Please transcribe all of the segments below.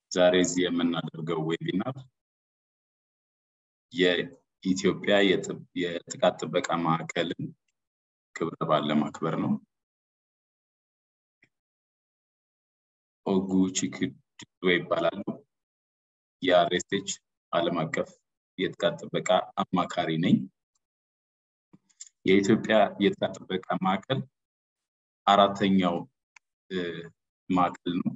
ዛሬ እዚህ የምናደርገው ዌቢናር የኢትዮጵያ የጥቃት ጥበቃ ማዕከልን ክብረ በዓል ለማክበር ነው። ኦጉ ቺክድዌ ይባላሉ። የአርኤስኤች ዓለም አቀፍ የጥቃት ጥበቃ አማካሪ ነኝ። የኢትዮጵያ የጥቃት ጥበቃ ማዕከል አራተኛው ማዕከል ነው።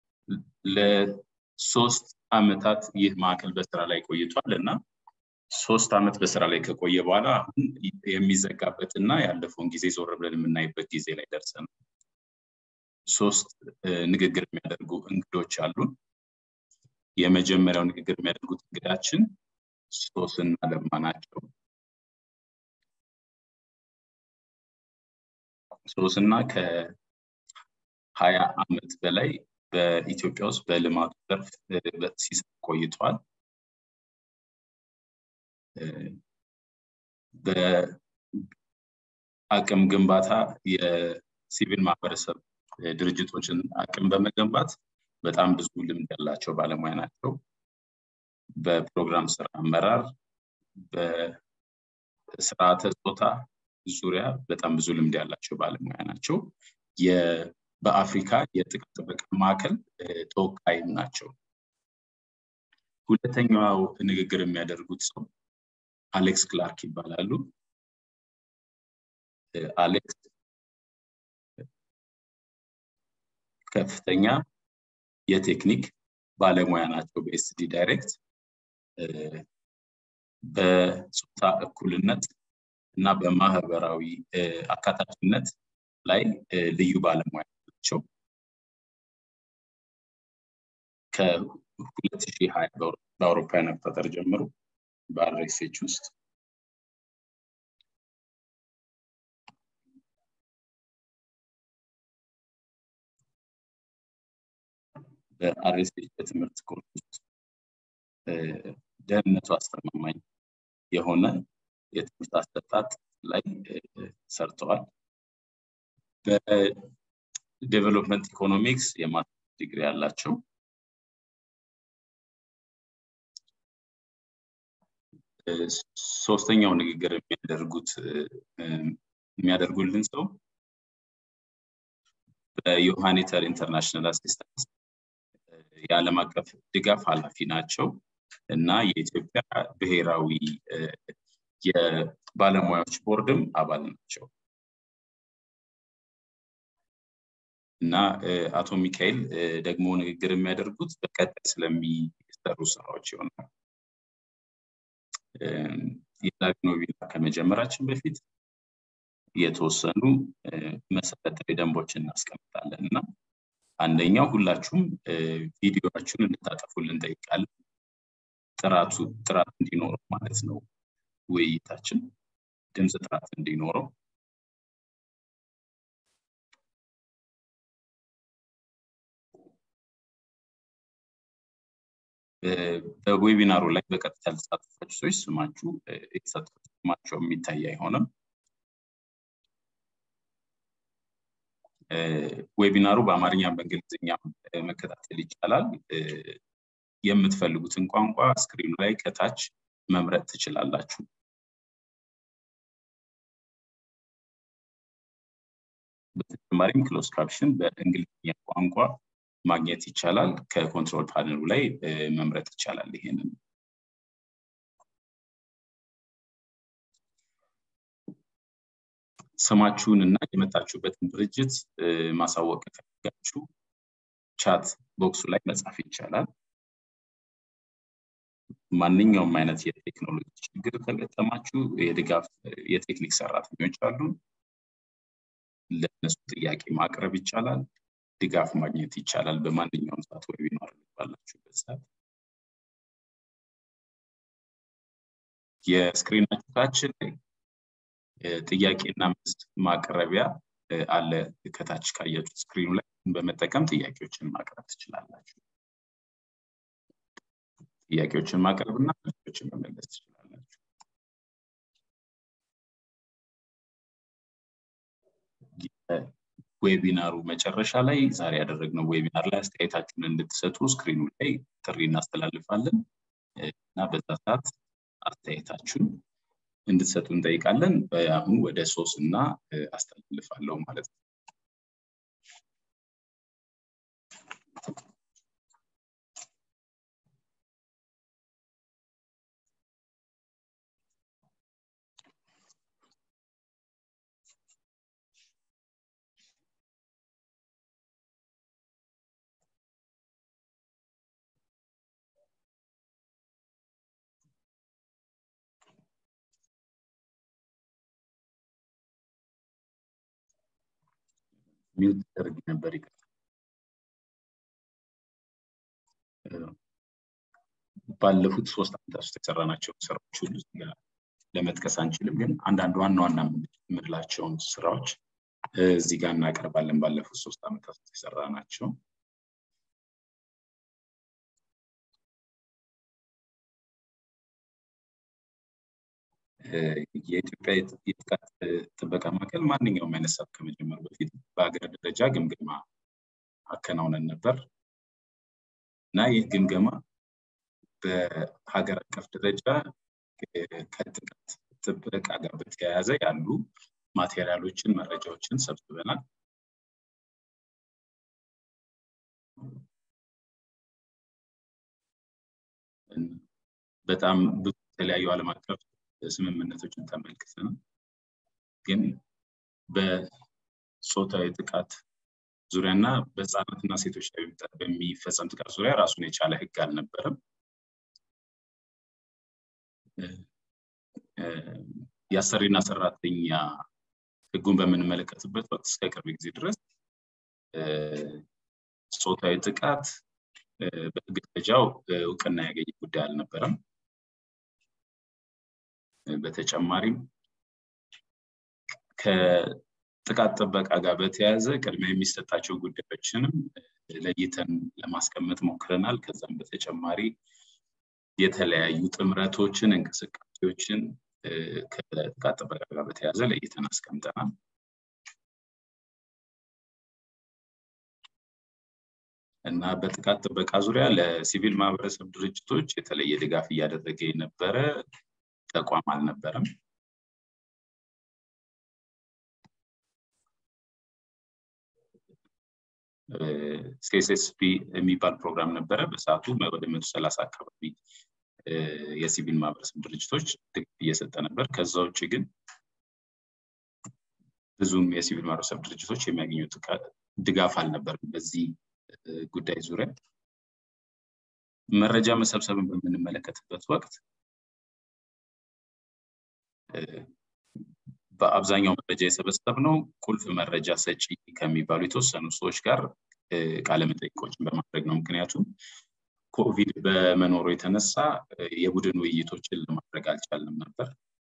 ለሶስት አመታት ይህ ማዕከል በስራ ላይ ቆይቷል እና ሶስት አመት በስራ ላይ ከቆየ በኋላ አሁን የሚዘጋበት እና ያለፈውን ጊዜ ዞር ብለን የምናይበት ጊዜ ላይ ደርሰናል። ሶስት ንግግር የሚያደርጉ እንግዶች አሉን። የመጀመሪያው ንግግር የሚያደርጉት እንግዳችን ሶስና ለማ ናቸው። ሶስና ከሀያ አመት በላይ በኢትዮጵያ ውስጥ በልማቱ ዘርፍ ሲሰራ ቆይቷል። በአቅም ግንባታ የሲቪል ማህበረሰብ ድርጅቶችን አቅም በመገንባት በጣም ብዙ ልምድ ያላቸው ባለሙያ ናቸው። በፕሮግራም ስራ አመራር፣ በስርዓተ ጾታ ዙሪያ በጣም ብዙ ልምድ ያላቸው ባለሙያ ናቸው። በአፍሪካ የጥቃት ጥበቃ ማዕከል ተወካይም ናቸው። ሁለተኛው ንግግር የሚያደርጉት ሰው አሌክስ ክላርክ ይባላሉ። አሌክስ ከፍተኛ የቴክኒክ ባለሙያ ናቸው በኤስዲ ዳይሬክት በጾታ እኩልነት እና በማህበራዊ አካታችነት ላይ ልዩ ባለሙያ ናቸው። ከ2020 በአውሮፓውያን አቆጣጠር ጀምሮ በአርኤስኤች ውስጥ በአርኤስኤች በትምህርት ኮርስ ውስጥ ደህንነቱ አስተማማኝ የሆነ የትምህርት አሰጣጥ ላይ ሰርተዋል። በዴቨሎፕመንት ኢኮኖሚክስ የማስተር ዲግሪ ያላቸው ሶስተኛው ንግግር የሚያደርጉት የሚያደርጉልን ሰው በዮሃኒተር ኢንተርናሽናል አሲስታንስ የዓለም አቀፍ ድጋፍ ኃላፊ ናቸው እና የኢትዮጵያ ብሔራዊ የባለሙያዎች ቦርድም አባል ናቸው እና አቶ ሚካኤል ደግሞ ንግግር የሚያደርጉት በቀጣይ ስለሚሰሩ ስራዎች ይሆናል። የዛሬውን ዌቢናር ከመጀመራችን በፊት የተወሰኑ መሰረታዊ ደንቦችን እናስቀምጣለን እና አንደኛው ሁላችሁም ቪዲዮችሁን እንድታጠፉልን እንጠይቃለን። ጥራቱ ጥራት እንዲኖረው ማለት ነው። ውይይታችን ድምፅ ጥራት እንዲኖረው በዌቢናሩ ላይ በቀጥታ ያልተሳተፋችሁ ሰዎች ስማችሁ የተሳተፉት ስማቸው የሚታይ አይሆንም። ዌቢናሩ በአማርኛ በእንግሊዝኛ መከታተል ይቻላል። የምትፈልጉትን ቋንቋ ስክሪኑ ላይ ከታች መምረጥ ትችላላችሁ። በተጨማሪም ክሎዝ ካፕሽን በእንግሊዝኛ ቋንቋ ማግኘት ይቻላል። ከኮንትሮል ፓነሉ ላይ መምረጥ ይቻላል። ይሄንን ስማችሁን እና የመጣችሁበትን ድርጅት ማሳወቅ ከፈለጋችሁ ቻት ቦክሱ ላይ መጻፍ ይቻላል። ማንኛውም አይነት የቴክኖሎጂ ችግር ከገጠማችሁ የድጋፍ የቴክኒክ ሰራተኞች አሉ። ለእነሱ ጥያቄ ማቅረብ ይቻላል። ድጋፍ ማግኘት ይቻላል። በማንኛውም ሰዓት ዌቢናር ባላችሁበት ሰዓት የስክሪናችሁ ታች ላይ ጥያቄና መልስ ማቅረቢያ አለ። ከታች ካያችሁት ስክሪኑ ላይ በመጠቀም ጥያቄዎችን ማቅረብ ትችላላችሁ። ጥያቄዎችን ማቅረብ እና መልሶችን መመለስ ትችላላችሁ። ዌቢናሩ መጨረሻ ላይ ዛሬ ያደረግነው ዌቢናር ላይ አስተያየታችሁን እንድትሰጡ ስክሪኑ ላይ ጥሪ እናስተላልፋለን እና በዛ ሰዓት አስተያየታችሁን እንድትሰጡ እንጠይቃለን። አሁን ወደ ሶስት እና አስተላልፋለሁ ማለት ነው። ሚውት ተደርግ ነበር ይቅርታ። ባለፉት ሶስት ዓመታት ውስጥ የሰራናቸው ስራዎች ሁሉ ለመጥቀስ አንችልም፣ ግን አንዳንድ ዋና ዋና የምንላቸውን ስራዎች እዚህ ጋር እናቀርባለን። ባለፉት ሶስት ዓመታት ውስጥ የሰራናቸው የኢትዮጵያ የጥቃት ጥበቃ ማዕከል ማንኛውም አይነት ሰብ ከመጀመሩ በፊት በሀገር ደረጃ ግምገማ አከናውነን ነበር እና ይህ ግምገማ በሀገር አቀፍ ደረጃ ከጥቃት ጥበቃ ጋር በተያያዘ ያሉ ማቴሪያሎችን፣ መረጃዎችን ሰብስበናል። በጣም ብዙ የተለያዩ ዓለም አቀፍ ስምምነቶችን ተመልክተናል። ግን በጾታዊ ጥቃት ዙሪያና በህፃናትና ሴቶች ላይ በሚፈጸም ጥቃት ዙሪያ ራሱን የቻለ ህግ አልነበረም። የአሰሪና ሰራተኛ ህጉን በምንመለከትበት ወቅት እስከ ቅርብ ጊዜ ድረስ ጾታዊ ጥቃት በህግ ደረጃው እውቅና ያገኘ ጉዳይ አልነበረም። በተጨማሪም ከጥቃት ጥበቃ ጋር በተያያዘ ቅድሚያ የሚሰጣቸው ጉዳዮችንም ለይተን ለማስቀመጥ ሞክረናል። ከዛም በተጨማሪ የተለያዩ ጥምረቶችን፣ እንቅስቃሴዎችን ከጥቃት ጥበቃ ጋር በተያያዘ ለይተን አስቀምጠናል። እና በጥቃት ጥበቃ ዙሪያ ለሲቪል ማህበረሰብ ድርጅቶች የተለየ ድጋፍ እያደረገ የነበረ ተቋም አልነበረም። ሲኤስኤስፒ የሚባል ፕሮግራም ነበረ። በሰዓቱ ወደ መቶ ሰላሳ አካባቢ የሲቪል ማህበረሰብ ድርጅቶች ድጋፍ እየሰጠ ነበር። ከዛ ውጭ ግን ብዙም የሲቪል ማህበረሰብ ድርጅቶች የሚያገኙት ድጋፍ አልነበርም በዚህ ጉዳይ ዙሪያ። መረጃ መሰብሰብን በምንመለከትበት ወቅት በአብዛኛው መረጃ የሰበሰብነው ቁልፍ መረጃ ሰጪ ከሚባሉ የተወሰኑ ሰዎች ጋር ቃለመጠይቆችን በማድረግ ነው። ምክንያቱም ኮቪድ በመኖሩ የተነሳ የቡድን ውይይቶችን ለማድረግ አልቻልንም ነበር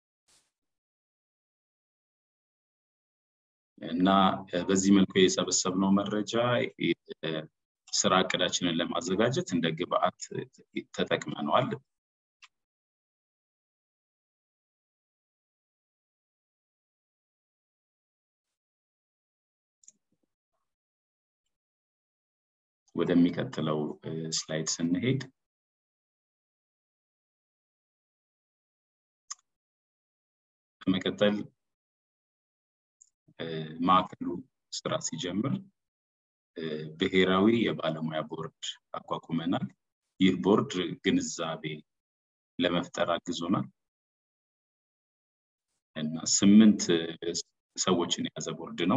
እና በዚህ መልኩ የሰበሰብነው መረጃ ስራ እቅዳችንን ለማዘጋጀት እንደ ግብአት ተጠቅመነዋል። ወደሚቀጥለው ስላይድ ስንሄድ በመቀጠል ማዕከሉ ስራ ሲጀምር ብሔራዊ የባለሙያ ቦርድ አቋቁመናል። ይህ ቦርድ ግንዛቤ ለመፍጠር አግዞናል እና ስምንት ሰዎችን የያዘ ቦርድ ነው።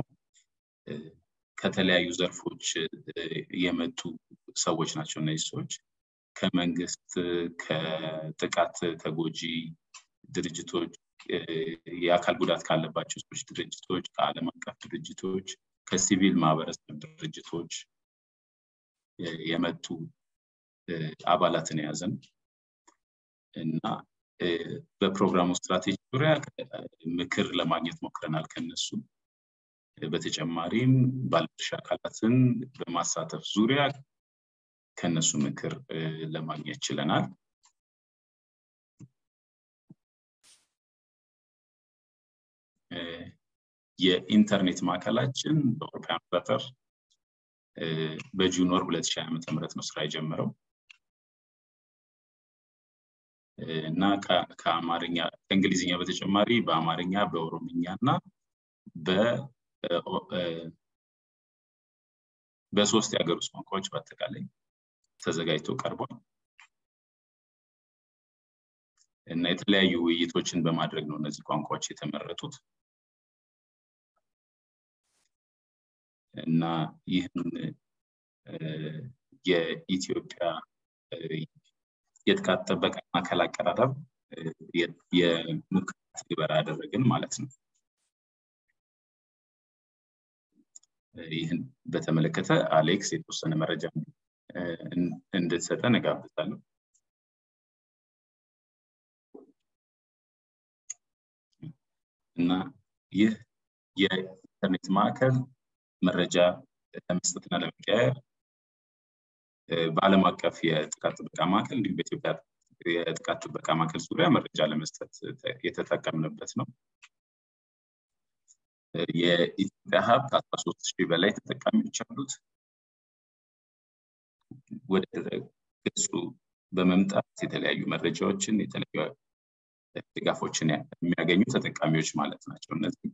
ከተለያዩ ዘርፎች የመጡ ሰዎች ናቸው። እነዚህ ሰዎች ከመንግስት፣ ከጥቃት ተጎጂ ድርጅቶች፣ የአካል ጉዳት ካለባቸው ሰዎች ድርጅቶች፣ ከዓለም አቀፍ ድርጅቶች፣ ከሲቪል ማህበረሰብ ድርጅቶች የመጡ አባላትን የያዘን እና በፕሮግራሙ ስትራቴጂ ዙሪያ ምክር ለማግኘት ሞክረናል ከነሱ በተጨማሪም ባለድርሻ አካላትን በማሳተፍ ዙሪያ ከነሱ ምክር ለማግኘት ችለናል። የኢንተርኔት ማዕከላችን በአውሮፓውያን አቆጣጠር በጁን ወር 2020 ዓመተ ምህረት ነው ስራ የጀመረው እና ከአማርኛ ከእንግሊዝኛ በተጨማሪ በአማርኛ በኦሮምኛ እና በሶስት የሀገር ውስጥ ቋንቋዎች በአጠቃላይ ተዘጋጅቶ ቀርቧል እና የተለያዩ ውይይቶችን በማድረግ ነው እነዚህ ቋንቋዎች የተመረጡት እና ይህን የኢትዮጵያ የጥቃት ጥበቃ ማዕከል አቀራረብ የሙከራ ትግበራ ያደረግን ማለት ነው። ይህን በተመለከተ አሌክስ የተወሰነ መረጃ እንድትሰጠን እጋብዛለሁ። እና ይህ የኢንተርኔት ማዕከል መረጃ ለመስጠትና ለመቀያየር በዓለም አቀፍ የጥቃት ጥበቃ ማዕከል እንዲሁም በኢትዮጵያ የጥቃት ጥበቃ ማዕከል ዙሪያ መረጃ ለመስጠት የተጠቀምንበት ነው። የኢትዮጵያ ሀብት አስራ ሶስት ሺህ በላይ ተጠቃሚዎች አሉት። ወደ ገጹ በመምጣት የተለያዩ መረጃዎችን የተለያዩ ድጋፎችን የሚያገኙ ተጠቃሚዎች ማለት ናቸው እነዚህ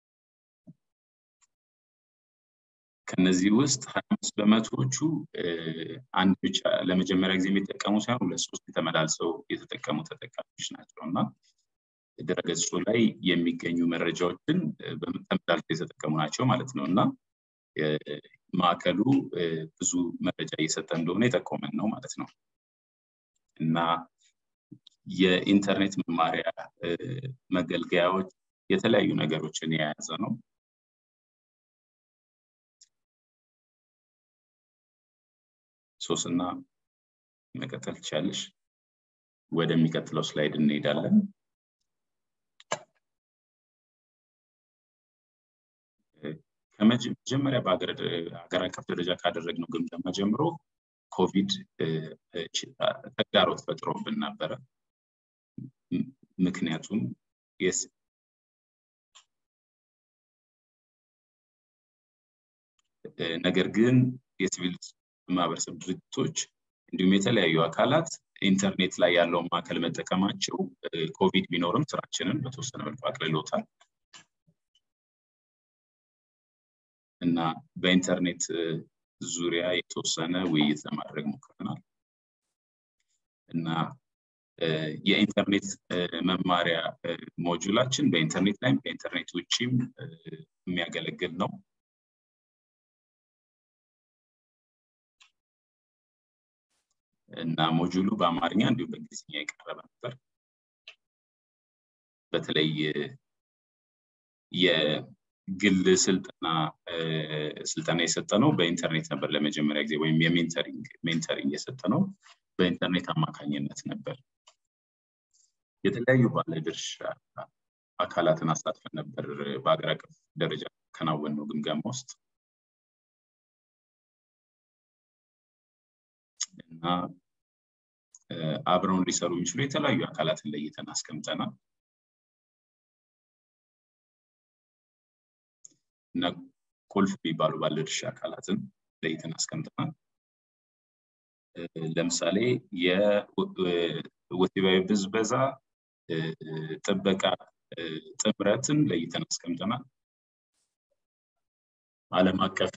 ከነዚህ ውስጥ ሀያ አምስት በመቶዎቹ አንድ ብቻ ለመጀመሪያ ጊዜ የሚጠቀሙ ሳይሆን ሁለት ሶስት የተመላልሰው የተጠቀሙ ተጠቃሚዎች ናቸው እና ድረገጹ ላይ የሚገኙ መረጃዎችን ተመላልሰው የተጠቀሙ ናቸው ማለት ነው እና ማዕከሉ ብዙ መረጃ እየሰጠ እንደሆነ የጠቆመን ነው ማለት ነው እና የኢንተርኔት መማሪያ መገልገያዎች የተለያዩ ነገሮችን የያዘ ነው ሶስና መቀጠል ትቻለሽ ወደሚቀጥለው ስላይድ እንሄዳለን ከመጀመሪያ በሀገር አቀፍ ደረጃ ካደረግነው ግምገማ ጀምሮ ኮቪድ ተግዳሮት ፈጥሮብን ነበረ ምክንያቱም ነገር ግን የሲቪል ማህበረሰብ ድርጅቶች እንዲሁም የተለያዩ አካላት ኢንተርኔት ላይ ያለውን ማዕከል መጠቀማቸው ኮቪድ ቢኖርም ስራችንን በተወሰነ መልኩ አቅልሎታል እና በኢንተርኔት ዙሪያ የተወሰነ ውይይት ለማድረግ ሞክረናል እና የኢንተርኔት መማሪያ ሞጁላችን በኢንተርኔት ላይም ከኢንተርኔት ውጭም የሚያገለግል ነው እና ሞጁሉ በአማርኛ እንዲሁም በእንግሊዝኛ የቀረበ ነበር በተለይ የግል ስልጠና ስልጠና የሰጠ ነው በኢንተርኔት ነበር ለመጀመሪያ ጊዜ ወይም የሜንተሪንግ ሜንተሪንግ የሰጠ ነው በኢንተርኔት አማካኝነት ነበር የተለያዩ ባለድርሻ አካላትን አሳትፈን ነበር በሀገር አቀፍ ደረጃ ከናወን ነው ግምገማ ውስጥ እና አብረውን ሊሰሩ የሚችሉ የተለያዩ አካላትን ለይተን አስቀምጠናል እና ቁልፍ የሚባሉ ባለድርሻ አካላትን ለይተን አስቀምጠናል ለምሳሌ የወሲባዊ ብዝበዛ ጥበቃ ጥምረትን ለይተን አስቀምጠናል አለም አቀፍ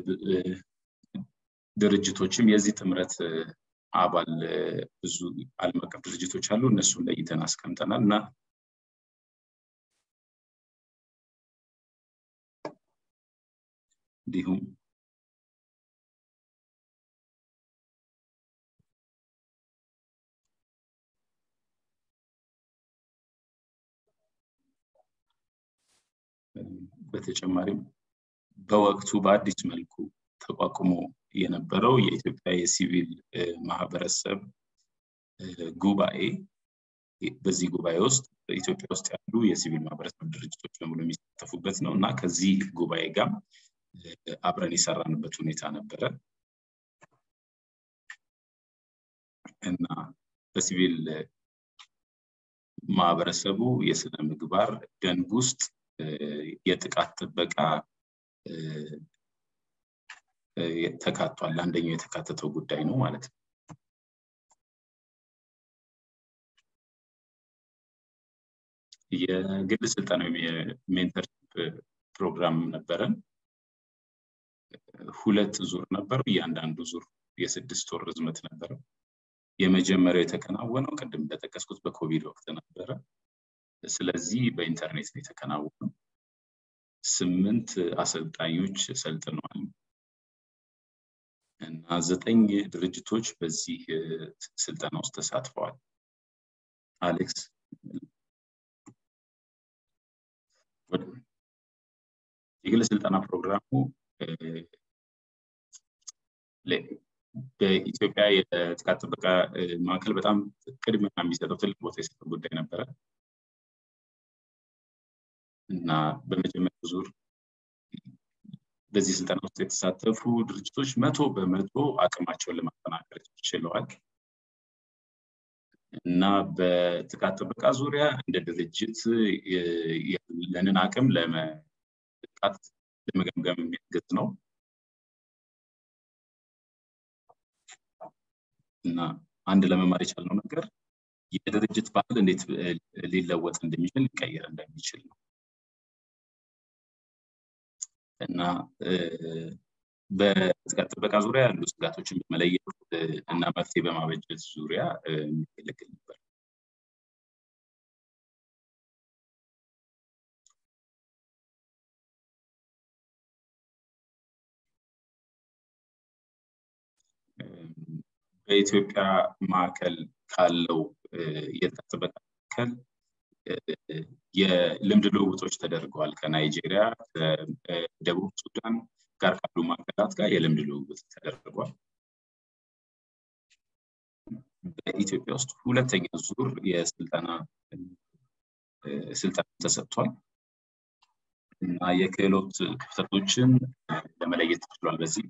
ድርጅቶችም የዚህ ጥምረት አባል ብዙ አለም አቀፍ ድርጅቶች አሉ እነሱን ለይተን አስቀምጠናል እና እንዲሁም በተጨማሪም በወቅቱ በአዲስ መልኩ ተቋቁሞ የነበረው የኢትዮጵያ የሲቪል ማህበረሰብ ጉባኤ በዚህ ጉባኤ ውስጥ ኢትዮጵያ ውስጥ ያሉ የሲቪል ማህበረሰብ ድርጅቶች በሙሉ የሚሳተፉበት ነው እና ከዚህ ጉባኤ ጋር አብረን የሰራንበት ሁኔታ ነበረ እና በሲቪል ማህበረሰቡ የስነ ምግባር ደንብ ውስጥ የጥቃት ጥበቃ ተካቷል። አንደኛው የተካተተው ጉዳይ ነው ማለት ነው። የግል ስልጠና ወይም የሜንተርሽፕ ፕሮግራም ነበረን። ሁለት ዙር ነበረው። እያንዳንዱ ዙር የስድስት ወር ርዝመት ነበረው። የመጀመሪያው የተከናወነው ቅድም እንደጠቀስኩት በኮቪድ ወቅት ነበረ። ስለዚህ በኢንተርኔት ነው የተከናወነው። ስምንት አሰልጣኞች ሰልጥነዋል እና ዘጠኝ ድርጅቶች በዚህ ስልጠና ውስጥ ተሳትፈዋል። አሌክስ የግል ስልጠና ፕሮግራሙ በኢትዮጵያ የጥቃት ጥበቃ ማዕከል በጣም ቅድሚያ የሚሰጠው ትልቅ ቦታ የሰጠው ጉዳይ ነበረ እና በመጀመሪያው ዙር በዚህ ስልጠና ውስጥ የተሳተፉ ድርጅቶች መቶ በመቶ አቅማቸውን ለማጠናከር ችለዋል እና በጥቃት ጥበቃ ዙሪያ እንደ ድርጅት ያለንን አቅም ለመጥቃት ለመገምገም የሚያግዝ ነው እና አንድ ለመማር የቻልነው ነገር የድርጅት ባህል እንዴት ሊለወጥ እንደሚችል ሊቀየር እንደሚችል ነው እና በጥቃት ጥበቃ ዙሪያ ያሉ ስጋቶችን በመለየት እና መፍትሄ በማበጀት ዙሪያ የሚያገለግል ነበር። በኢትዮጵያ ማዕከል ካለው የጥቃት ጥበቃ ማዕከል የልምድ ልውውጦች ተደርገዋል። ከናይጄሪያ፣ ከደቡብ ሱዳን ጋር ካሉ ማዕከላት ጋር የልምድ ልውውጥ ተደርጓል። በኢትዮጵያ ውስጥ ሁለተኛ ዙር የስልጠና ስልጠና ተሰጥቷል እና የክህሎት ክፍተቶችን ለመለየት ተችሏል በዚህ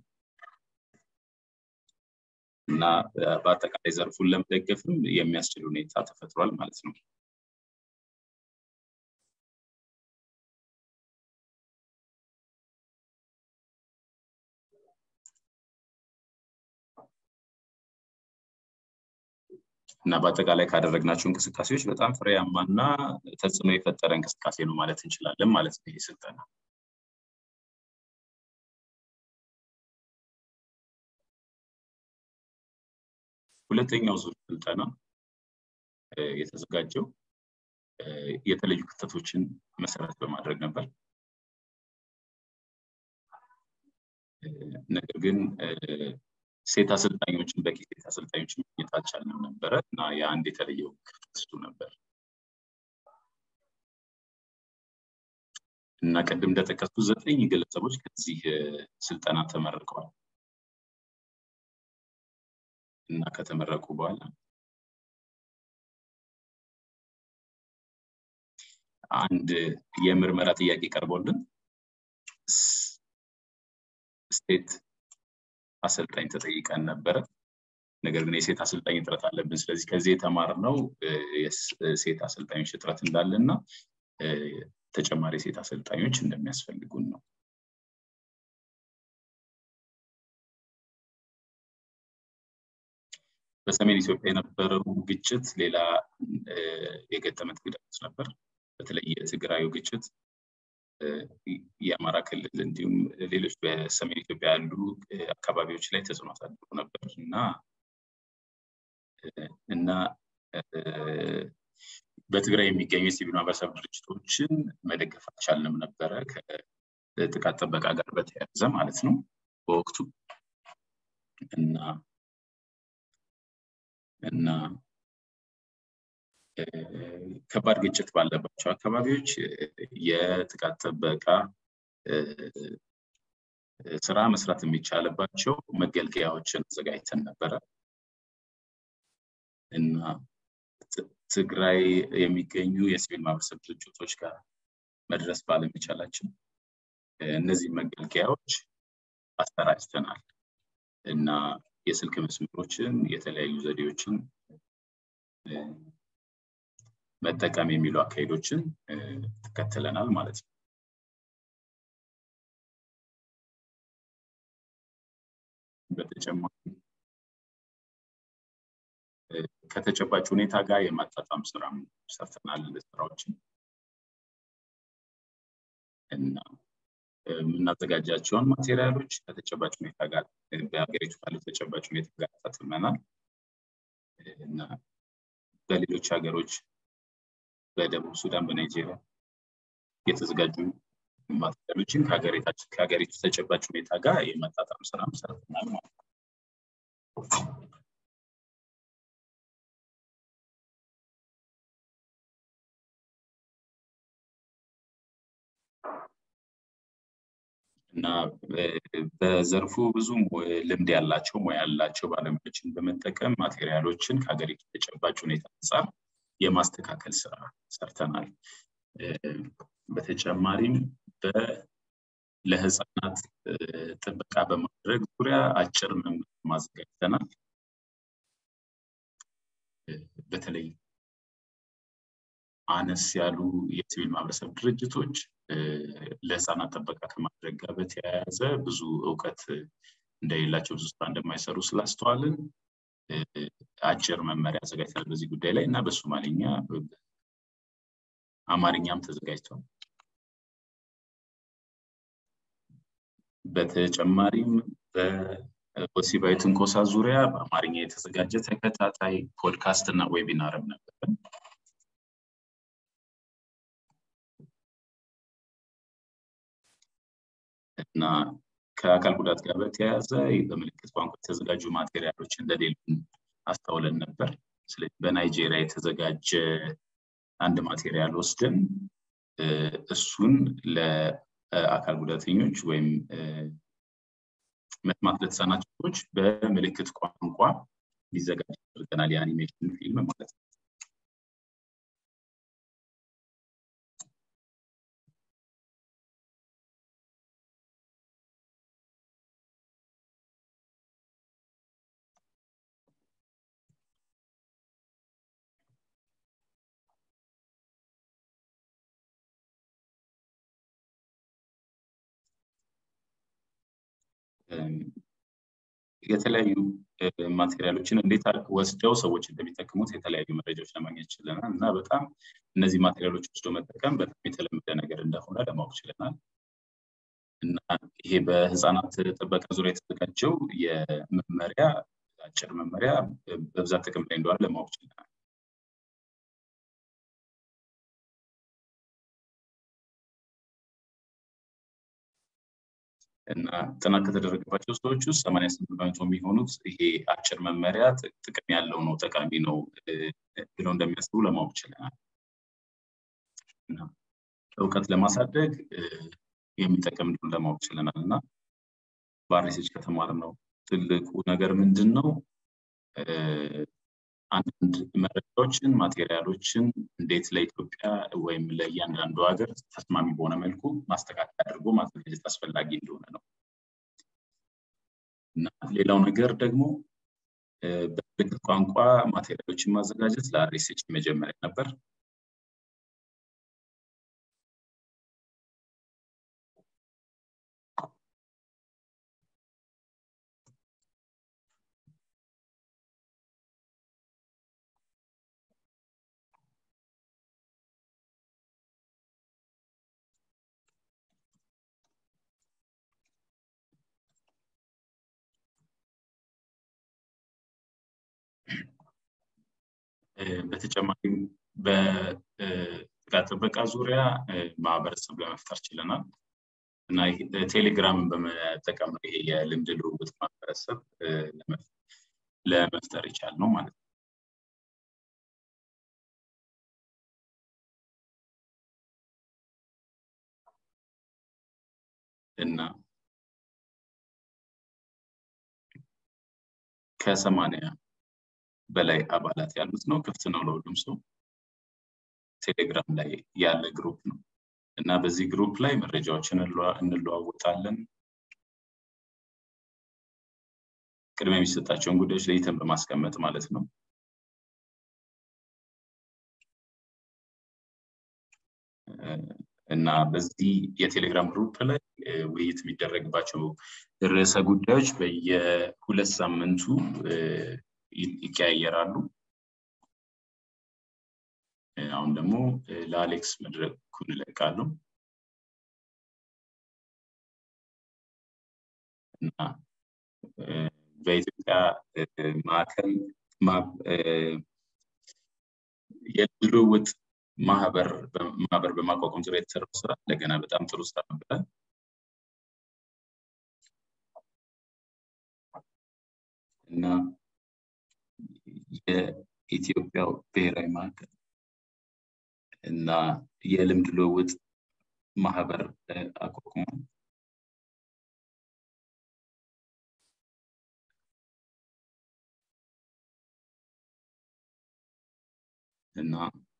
እና በአጠቃላይ ዘርፉን ለመደገፍም የሚያስችል ሁኔታ ተፈጥሯል ማለት ነው። እና በአጠቃላይ ካደረግናቸው እንቅስቃሴዎች በጣም ፍሬያማና ተጽዕኖ የፈጠረ እንቅስቃሴ ነው ማለት እንችላለን ማለት ነው ይህ ስልጠና። ሁለተኛው ዙር ስልጠና የተዘጋጀው የተለዩ ክፍተቶችን መሰረት በማድረግ ነበር። ነገር ግን ሴት አሰልጣኞችን በቂ ሴት አሰልጣኞችን ማግኘት አልቻልንም ነበረ እና የአንድ የተለየው ክፍተት እሱ ነበር እና ቅድም እንደጠቀስኩ ዘጠኝ ግለሰቦች ከዚህ ስልጠና ተመርቀዋል እና ከተመረቁ በኋላ አንድ የምርመራ ጥያቄ ቀርቦልን ስቴት አሰልጣኝ ተጠይቀን ነበረ። ነገር ግን የሴት አሰልጣኝ እጥረት አለብን። ስለዚህ ከዚህ የተማርነው የሴት አሰልጣኞች እጥረት እንዳለና ተጨማሪ ሴት አሰልጣኞች እንደሚያስፈልጉን ነው። በሰሜን ኢትዮጵያ የነበረው ግጭት ሌላ የገጠመ ተግዳሮት ነበር። በተለይ የትግራዩ ግጭት የአማራ ክልል እንዲሁም ሌሎች በሰሜን ኢትዮጵያ ያሉ አካባቢዎች ላይ ተጽዕኖ አሳድሮ ነበር እና እና በትግራይ የሚገኙ የሲቪል ማህበረሰብ ድርጅቶችን መደገፍ አልቻልንም ነበረ ከጥቃት ጥበቃ ጋር በተያያዘ ማለት ነው በወቅቱ እና እና ከባድ ግጭት ባለባቸው አካባቢዎች የጥቃት ጥበቃ ስራ መስራት የሚቻልባቸው መገልገያዎችን አዘጋጅተን ነበረ እና ትግራይ የሚገኙ የሲቪል ማህበረሰብ ድርጅቶች ጋር መድረስ ባለመቻላችን እነዚህ መገልገያዎች አሰራጭተናል እና የስልክ መስመሮችን የተለያዩ ዘዴዎችን መጠቀም የሚሉ አካሄዶችን ተከትለናል ማለት ነው። በተጨማሪ ከተጨባጭ ሁኔታ ጋር የማጣጣም ስራ ሰርተናል ስራዎችን እና የምናዘጋጃቸውን ማቴሪያሎች ከተጨባጭ ሁኔታ ጋር በሀገሪቱ ካለው ተጨባጭ ሁኔታ ጋር ታትመናል እና በሌሎች ሀገሮች በደቡብ ሱዳን በናይጄሪያ የተዘጋጁ ማቴሪያሎችን ከሀገሪቱ ተጨባጭ ሁኔታ ጋር የማጣጣም ስራ ሰርተናል ማለት ነው። እና በዘርፉ ብዙ ልምድ ያላቸው ሙያ ያላቸው ባለሙያዎችን በመጠቀም ማቴሪያሎችን ከሀገሪቱ ተጨባጭ ሁኔታ አንጻር የማስተካከል ስራ ሰርተናል። በተጨማሪም ለህፃናት ጥበቃ በማድረግ ዙሪያ አጭር መመሪያ ማዘጋጅተናል። በተለይ አነስ ያሉ የሲቪል ማህበረሰብ ድርጅቶች ለህፃናት ጥበቃ ከማድረግ ጋር በተያያዘ ብዙ እውቀት እንደሌላቸው ብዙ ስራ እንደማይሰሩ ስላስተዋልን አጭር መመሪያ አዘጋጅተናል በዚህ ጉዳይ ላይ እና በሶማሌኛ አማርኛም ተዘጋጅቷል። በተጨማሪም በወሲባዊ ትንኮሳ ዙሪያ በአማርኛ የተዘጋጀ ተከታታይ ፖድካስት እና ዌቢናርም ነበረን። እና ከአካል ጉዳት ጋር በተያያዘ በምልክት ቋንቋ የተዘጋጁ ማቴሪያሎች እንደሌሉን አስተውለን ነበር። ስለዚህ በናይጄሪያ የተዘጋጀ አንድ ማቴሪያል ወስደን እሱን ለአካል ጉዳተኞች ወይም መስማት ለተሳናቸው ሰዎች በምልክት ቋንቋ ሊዘጋጅ አድርገናል። የአኒሜሽን ፊልም ማለት ነው። የተለያዩ ማቴሪያሎችን እንዴት ወስደው ሰዎች እንደሚጠቀሙት የተለያዩ መረጃዎች ለማግኘት ችለናል እና በጣም እነዚህ ማቴሪያሎች ወስዶ መጠቀም በጣም የተለመደ ነገር እንደሆነ ለማወቅ ችለናል እና ይሄ በህፃናት ጥበቃ ዙሪያ የተዘጋጀው የመመሪያ አጭር መመሪያ በብዛት ጥቅም ላይ እንደዋለ ለማወቅ ችለናል። እና ጥናት ከተደረገባቸው ሰዎች ውስጥ ሰማንያ ስምንት በመቶ የሚሆኑት ይሄ አጭር መመሪያ ጥቅም ያለው ነው ጠቃሚ ነው ብለው እንደሚያስቡ ለማወቅ ችለናል። እና እውቀት ለማሳደግ የሚጠቅም እንደሆነ ለማወቅ ችለናል እና በአርኤስኤች ከተማርነው ትልቁ ነገር ምንድን ነው? አንዳንድ መረጃዎችን ማቴሪያሎችን እንዴት ለኢትዮጵያ ወይም ለእያንዳንዱ ሀገር ተስማሚ በሆነ መልኩ ማስተካከል አድርጎ ማዘጋጀት አስፈላጊ እንደሆነ ነው እና ሌላው ነገር ደግሞ በምልክት ቋንቋ ማቴሪያሎችን ማዘጋጀት ለአርኤስኤች መጀመሪያ ነበር። በተጨማሪም በጥቃት ጥበቃ ዙሪያ ማህበረሰብ ለመፍጠር ችለናል እና ቴሌግራምን በመጠቀም ነው ይሄ የልምድ ልውውጥ ማህበረሰብ ለመፍጠር ይቻል ነው ማለት ነው። እና ከሰማንያ በላይ አባላት ያሉት ነው። ክፍት ነው ለሁሉም ሰው። ቴሌግራም ላይ ያለ ግሩፕ ነው እና በዚህ ግሩፕ ላይ መረጃዎችን እንለዋወጣለን። ቅድሚያ የሚሰጣቸውን ጉዳዮች ለይተን በማስቀመጥ ማለት ነው። እና በዚህ የቴሌግራም ግሩፕ ላይ ውይይት የሚደረግባቸው ርዕሰ ጉዳዮች በየሁለት ሳምንቱ ይቀያየራሉ። አሁን ደግሞ ለአሌክስ መድረኩን እለቃለሁ እና በኢትዮጵያ ማዕከል የልምድ ልውውጥ ማህበር ማህበር በማቋቋም ዙሪያ የተሰራው ስራ እንደገና በጣም ጥሩ ስራ ነበረ። እና የኢትዮጵያው ብሔራዊ ማዕከል እና የልምድ ልውውጥ ማህበር አቋቁሟል። እና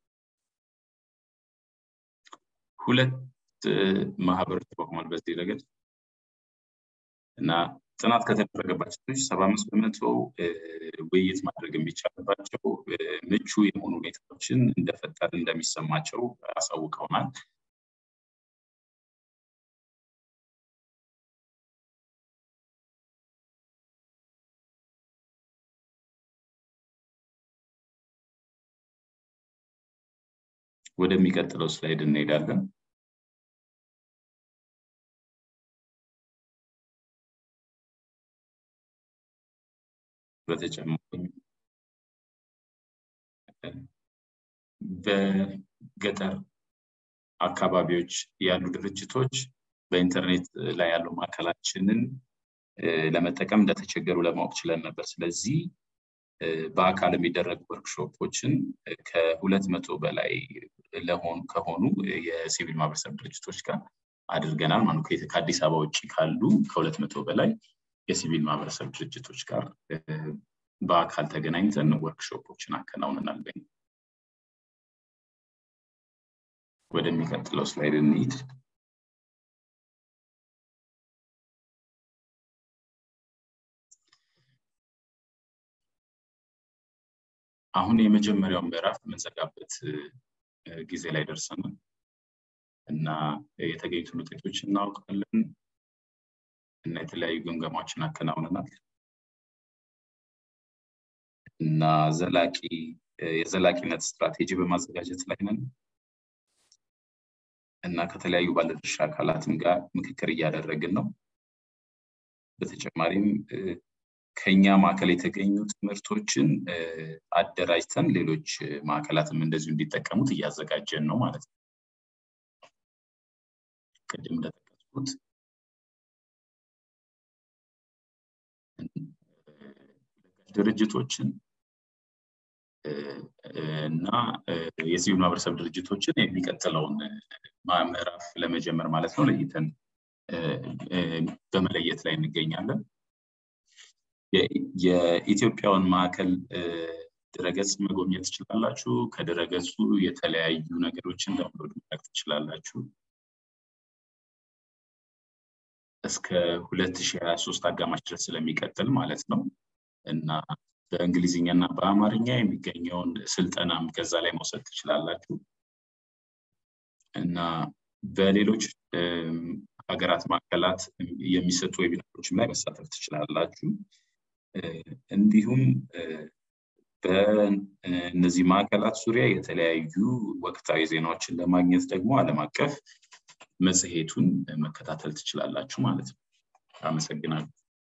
ሁለት ማህበሮች ተቋቁሟል በዚህ ረገድ እና ጥናት ከተደረገባቸው ሰባ አምስት በመቶ ውይይት ማድረግ የሚቻልባቸው ምቹ የሆኑ ሁኔታዎችን እንደፈጠር እንደሚሰማቸው አሳውቀውናል። ወደሚቀጥለው ስላይድ እንሄዳለን። በተጨማሪም በገጠር አካባቢዎች ያሉ ድርጅቶች በኢንተርኔት ላይ ያለው ማዕከላችንን ለመጠቀም እንደተቸገሩ ለማወቅ ችለን ነበር። ስለዚህ በአካል የሚደረጉ ወርክሾፖችን ከሁለት መቶ በላይ ለሆኑ ከሆኑ የሲቪል ማህበረሰብ ድርጅቶች ጋር አድርገናል ማለት ነው። ከአዲስ አበባ ውጭ ካሉ ከሁለት መቶ በላይ የሲቪል ማህበረሰብ ድርጅቶች ጋር በአካል ተገናኝተን ወርክሾፖችን አከናውነናል። ወደሚቀጥለው ስላይድ እንሂድ። አሁን የመጀመሪያውን ምዕራፍ የምንዘጋበት ጊዜ ላይ ደርሰናል እና የተገኙትን ውጤቶች እናውቃለን እና የተለያዩ ግምገማዎችን አከናውነናል እና ዘላቂ የዘላቂነት ስትራቴጂ በማዘጋጀት ላይ ነን እና ከተለያዩ ባለድርሻ አካላትም ጋር ምክክር እያደረግን ነው። በተጨማሪም ከኛ ማዕከል የተገኙ ትምህርቶችን አደራጅተን ሌሎች ማዕከላትም እንደዚሁ እንዲጠቀሙት እያዘጋጀን ነው ማለት ነው። ቅድም እንደጠቀስኩት ድርጅቶችን እና የሲቪል ማህበረሰብ ድርጅቶችን የሚቀጥለውን ምዕራፍ ለመጀመር ማለት ነው ለይተን በመለየት ላይ እንገኛለን። የኢትዮጵያውን ማዕከል ድረገጽ መጎብኘት ትችላላችሁ። ከድረገጹ የተለያዩ ነገሮችን ዳውንሎድ ማድረግ ትችላላችሁ። እስከ 2023 አጋማሽ ድረስ ስለሚቀጥል ማለት ነው እና በእንግሊዝኛ እና በአማርኛ የሚገኘውን ስልጠናም ከዛ ላይ መውሰድ ትችላላችሁ እና በሌሎች ሀገራት ማዕከላት የሚሰጡ ዌቢናሮችም ላይ መሳተፍ ትችላላችሁ። እንዲሁም በእነዚህ ማዕከላት ዙሪያ የተለያዩ ወቅታዊ ዜናዎችን ለማግኘት ደግሞ ዓለም አቀፍ መጽሔቱን መከታተል ትችላላችሁ ማለት ነው። አመሰግናለሁ።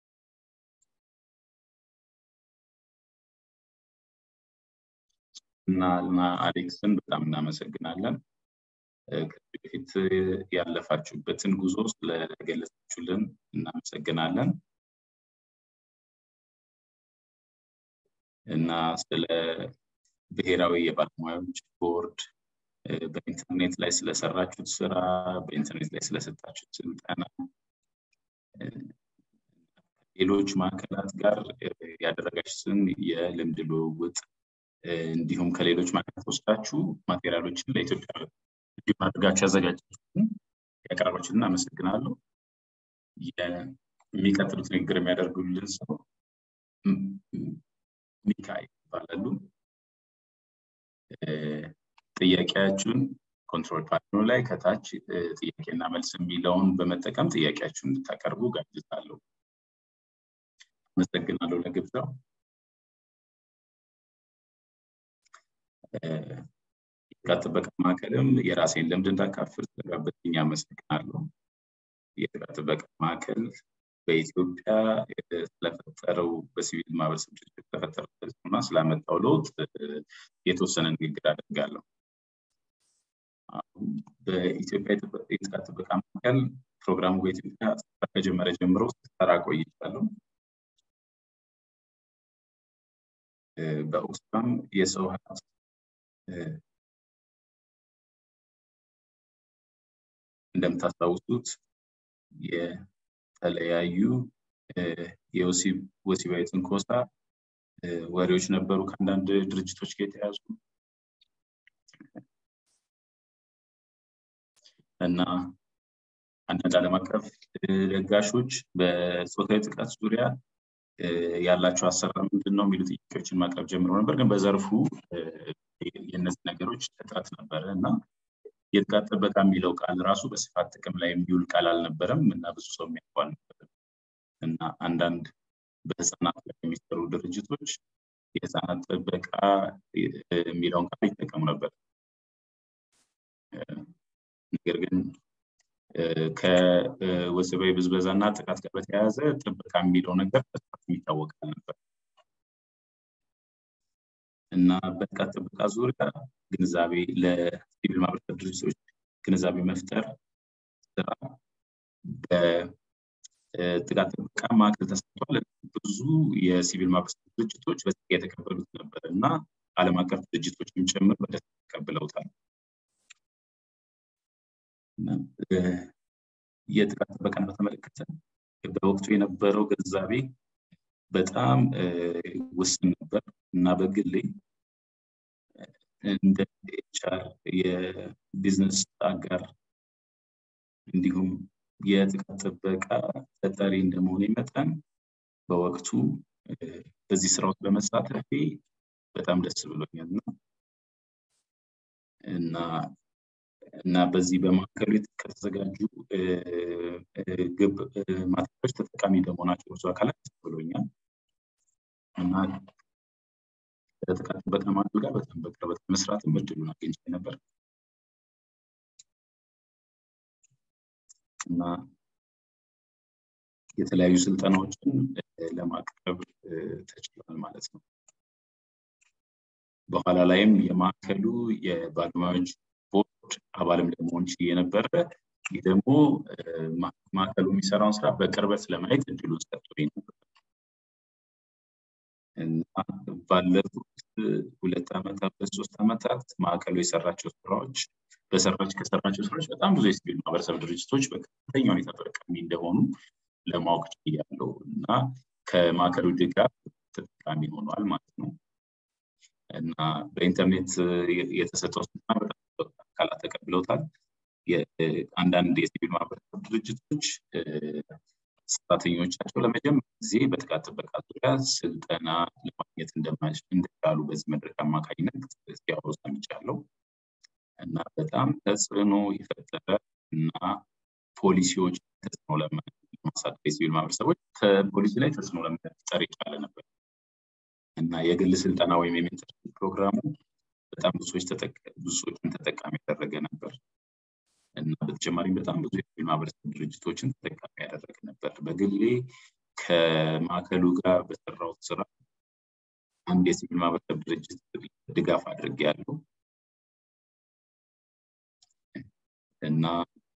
እና እና አሌክስን በጣም እናመሰግናለን። ከዚህ በፊት ያለፋችሁበትን ጉዞ ስለገለጻችሁልን እናመሰግናለን እና ስለ ብሔራዊ የባለሙያዎች ቦርድ በኢንተርኔት ላይ ስለሰራችሁት ስራ፣ በኢንተርኔት ላይ ስለሰጣችሁት ስልጠና ሌሎች ማዕከላት ጋር ያደረጋችሁትን የልምድ ልውውጥ እንዲሁም ከሌሎች ማዕከላት ወስዳችሁ ማቴሪያሎችን ለኢትዮጵያ እንዲሁም አድርጋችሁ ያዘጋጃችሁትን ያቀረባችሁትን አመሰግናለሁ። የሚቀጥሉት ንግግር የሚያደርጉልን ሰው ሚካኤል ይባላሉ። ጥያቄያችሁን ኮንትሮል ፓነሉ ላይ ከታች ጥያቄና መልስ የሚለውን በመጠቀም ጥያቄያችሁን እንድታቀርቡ ጋብዛለሁ። አመሰግናለሁ ለግብዣው። የጥቃት ጥበቃ ማዕከልም የራሴን ልምድ እንዳካፍል ስለጋበዝኝ አመሰግናለሁ። የጥቃት ጥበቃ ማዕከል በኢትዮጵያ ስለፈጠረው በሲቪል ማህበረሰብ ድርጅት ስለፈጠረው ተጽዕኖና ስላመጣው ለውጥ የተወሰነ ንግግር አደርጋለሁ። በኢትዮጵያ የጥቃት ጥበቃ ማዕከል ፕሮግራሙ በኢትዮጵያ ከጀመረ ጀምሮ ስሰራ ቆይቻለሁ። በኦክስፋም የሰው ሀብት እንደምታስታውሱት የተለያዩ የወሲባዊ ትንኮሳ ወሬዎች ነበሩ ከአንዳንድ ድርጅቶች ጋር የተያዙ እና አንዳንድ ዓለም አቀፍ ለጋሾች በፆታዊ ጥቃት ዙሪያ ያላቸው አሰራር ምንድን ነው የሚሉ ጥያቄዎችን ማቅረብ ጀምሮ ነበር። ግን በዘርፉ የእነዚህ ነገሮች እጥረት ነበረ እና የጥቃት ጥበቃ የሚለው ቃል ራሱ በስፋት ጥቅም ላይ የሚውል ቃል አልነበረም እና ብዙ ሰው የሚያውቀው አልነበረም እና አንዳንድ በህፃናት ላይ የሚሰሩ ድርጅቶች የህፃናት ጥበቃ የሚለውን ቃል ይጠቀሙ ነበር። ነገር ግን ከወሲባዊ ብዝበዛ እና ጥቃት ጋር በተያያዘ ጥበቃ የሚለው ነገር በስፋት የሚታወቅ አልነበር እና በጥቃት ጥበቃ ዙሪያ ግንዛቤ ለሲቪል ማህበረሰብ ድርጅቶች ግንዛቤ መፍጠር ስራ በጥቃት ጥበቃ ማዕከል ተሰርቷል። ብዙ የሲቪል ማህበረሰብ ድርጅቶች በጸጋ የተቀበሉት ነበር እና ዓለም አቀፍ ድርጅቶችም ጭምር በደስታ ተቀብለውታል። የጥቃት ጥበቃን በተመለከተ በወቅቱ የነበረው ግንዛቤ በጣም ውስን ነበር እና በግሌ እንደ ኤችአር የቢዝነስ አጋር እንዲሁም የጥቃት ጥበቃ ተጠሪ እንደመሆኔ መጠን በወቅቱ በዚህ ስራ ውስጥ በመሳተፌ በጣም ደስ ብሎኛል እና እና በዚህ በማዕከሉ ከተዘጋጁ ግብ ማቴሪያሎች ተጠቃሚ በመሆናቸው ብዙ አካላት ደስ ብሎኛል እና ከጥቃት ጥበቃ ማዕከል ጋር በጣም በቅርበት መስራትም እድሉን አግኝቼ ነበር እና የተለያዩ ስልጠናዎችን ለማቅረብ ተችሏል ማለት ነው። በኋላ ላይም የማዕከሉ የባለሙያዎች ቦርድ አባልም ለመሆን ችዬ ነበረ። ይህ ደግሞ ማዕከሉ የሚሰራውን ስራ በቅርበት ለማየት እድሉን ሰጥቶኝ ነበር እና ባለፉት ሁለት ዓመታት በሶስት ዓመታት ማዕከሉ የሰራቸው ስራዎች በሰራች ከሰራቸው ስራዎች በጣም ብዙ የሲቪል ማህበረሰብ ድርጅቶች በከፍተኛ ሁኔታ ተጠቃሚ እንደሆኑ ለማወቅ ችያለሁ እና ከማዕከሉ ድጋፍ ተጠቃሚ ሆኗል ማለት ነው እና በኢንተርኔት የተሰጠው ስልጠና በጣም አካላት ተቀብለውታል። አንዳንድ የሲቪል ማህበረሰብ ድርጅቶች ሰራተኞቻቸው ለመጀመሪያ ጊዜ በጥቃት ጥበቃ ዙሪያ ስልጠና ለማግኘት እንደቻሉ በዚህ መድረክ አማካኝነት ሲያወሩ ሰምቻለሁ እና በጣም ተጽዕኖ የፈጠረ እና ፖሊሲዎች ተጽዕኖ ለማሳደር የሲቪል ማህበረሰቦች ከፖሊሲ ላይ ተጽዕኖ ለመፍጠር የቻለ ነበር እና የግል ስልጠና ወይም የሜንተርሽፕ ፕሮግራሙ በጣም ብዙ ሰዎችን ተጠቃሚ ያደረገ ነበር እና በተጨማሪም በጣም ብዙ የሲቪል ማህበረሰብ ድርጅቶችን ተጠቃሚ ያደረገ ነበር። በግሌ ከማዕከሉ ጋር በሰራሁት ስራ አንድ የሲቪል ማህበረሰብ ድርጅት ድጋፍ አድርጌ ያለው እና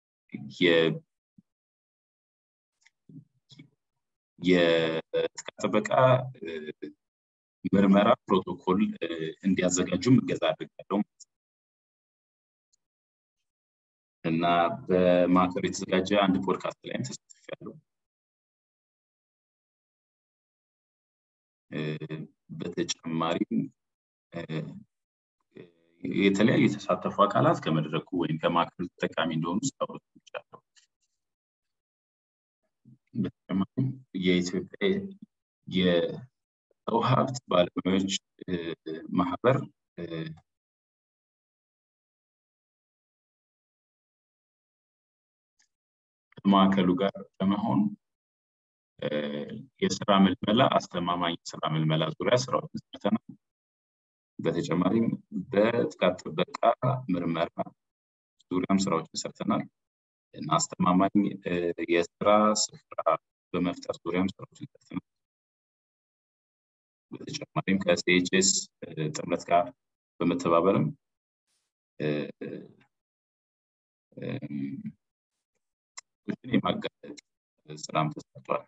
የጥቃት ጥበቃ ምርመራ ፕሮቶኮል እንዲያዘጋጁም እገዛ አድርጋለሁ እና በማዕከሉ የተዘጋጀ አንድ ፖድካስት ላይም ተሳትፌያለሁ። በተጨማሪም የተለያዩ የተሳተፉ አካላት ከመድረኩ ወይም ከማዕከሉ ተጠቃሚ እንደሆኑ ሲያወሩ ሰምቻለሁ። በተጨማሪም የኢትዮጵያ የሰው ሀብት ባለሙያዎች ማህበር ከማዕከሉ ጋር በመሆን የስራ ምልመላ አስተማማኝ ስራ ምልመላ ዙሪያ ስራዎችን ሰርተናል። በተጨማሪም በጥቃት ጥበቃ ምርመራ ዙሪያም ስራዎችን ሰርተናል እና አስተማማኝ የስራ ስፍራ በመፍጠር ዙሪያም ስራዎችን ሰርተናል። በተጨማሪም ከሲኤችኤስ ጥምረት ጋር በመተባበርም የማጋለጥ ስራም ተሰርቷል።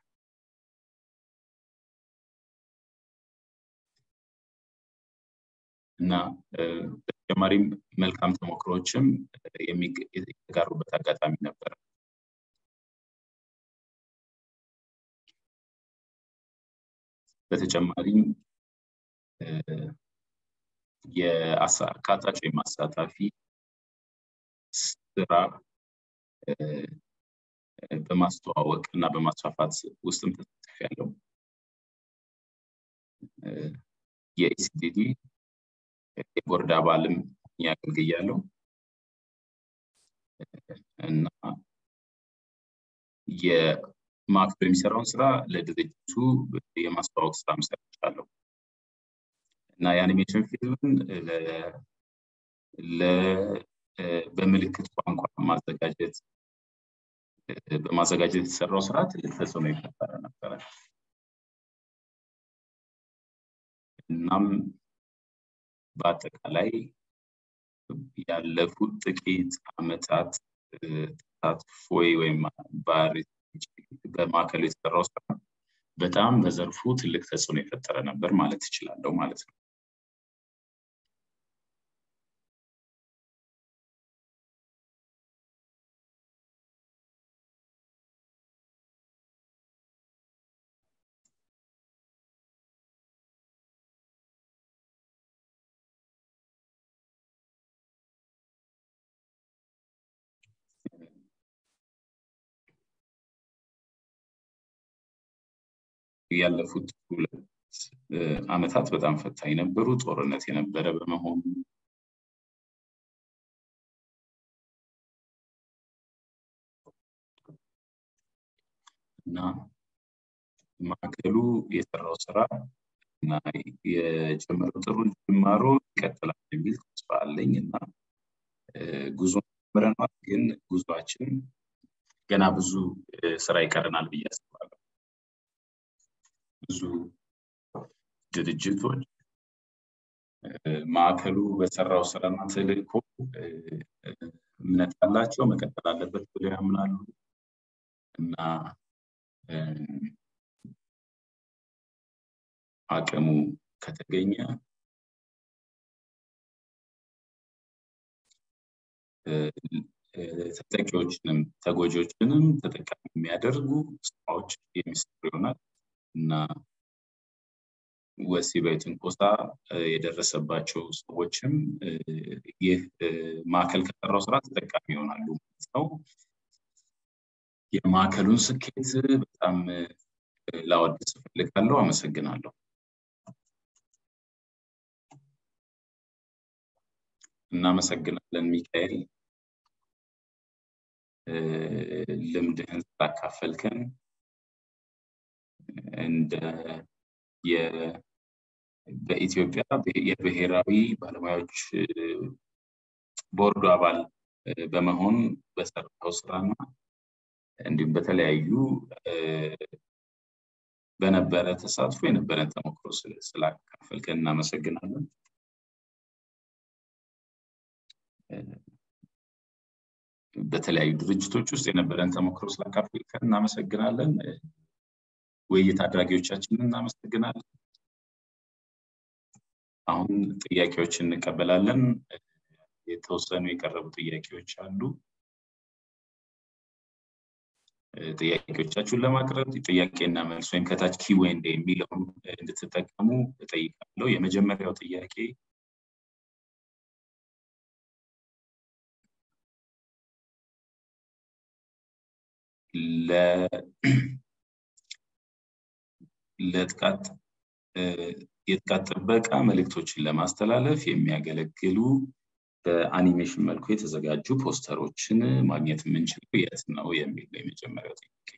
እና በተጨማሪም መልካም ተሞክሮችም የተጋሩበት አጋጣሚ ነበር። በተጨማሪም የአካታች ወይም አሳታፊ ስራ በማስተዋወቅ እና በማስፋፋት ውስጥም ተሳትፍ ያለው የኢሲዲዲ የቦርድ አባልም ያገልግያለሁ እና የማዕከሉ የሚሰራውን ስራ ለድርጅቱ የማስተዋወቅ ስራ ሰርቻለሁ እና የአኒሜሽን ፊልምን በምልክት ቋንቋ ማዘጋጀት በማዘጋጀት የተሰራው ስራ ትልቅ ተጽዕኖ የፈጠረ ነበረ። እናም በአጠቃላይ ያለፉት ጥቂት አመታት ተሳትፎ ወይም በማዕከሉ የተሰራው ስራ በጣም በዘርፉ ትልቅ ተጽዕኖ የፈጠረ ነበር ማለት እችላለሁ ማለት ነው። ያለፉት ሁለት አመታት በጣም ፈታኝ ነበሩ። ጦርነት የነበረ በመሆኑ እና ማዕከሉ የሰራው ስራ እና የጀመረው ጥሩ ጅማሮ ይቀጥላል የሚል ተስፋ አለኝ እና ጉዞ ጀምረናል፣ ግን ጉዟችን ገና ብዙ ስራ ይቀረናል ብዬ አስባለሁ። ብዙ ድርጅቶች ማዕከሉ በሰራው ስራና ተልእኮ እምነት አላቸው፣ መቀጠል አለበት ብለው ያምናሉ እና አቅሙ ከተገኘ ተጠቂዎችንም ተጎጂዎችንም ተጠቃሚ የሚያደርጉ ስራዎች የሚሰሩ ይሆናል እና ወሲባዊ ትንኮሳ የደረሰባቸው ሰዎችም ይህ ማዕከል ከሰራው ስራ ተጠቃሚ ይሆናሉ ማለት ነው። የማዕከሉን ስኬት በጣም ላወድስ እፈልጋለሁ። አመሰግናለሁ። እናመሰግናለን ሚካኤል ልምድህን ስላካፈልከን እንደ በኢትዮጵያ የብሔራዊ ባለሙያዎች ቦርዱ አባል በመሆን በሰራው ስራና እንዲሁም በተለያዩ በነበረ ተሳትፎ የነበረን ተሞክሮ ስላካፈልከን እናመሰግናለን። በተለያዩ ድርጅቶች ውስጥ የነበረን ተሞክሮ ስላካፈልከን እናመሰግናለን። ውይይት አድራጊዎቻችንን እናመሰግናለን። አሁን ጥያቄዎችን እንቀበላለን። የተወሰኑ የቀረቡ ጥያቄዎች አሉ። ጥያቄዎቻችሁን ለማቅረብ ጥያቄና መልስ ወይም ከታች ኪዌንድ የሚለውን እንድትጠቀሙ እጠይቃለሁ። የመጀመሪያው ጥያቄ ለጥቃት የጥቃት ጥበቃ መልእክቶችን ለማስተላለፍ የሚያገለግሉ በአኒሜሽን መልኩ የተዘጋጁ ፖስተሮችን ማግኘት የምንችለው የት ነው የሚል ነው የመጀመሪያው ጥያቄ።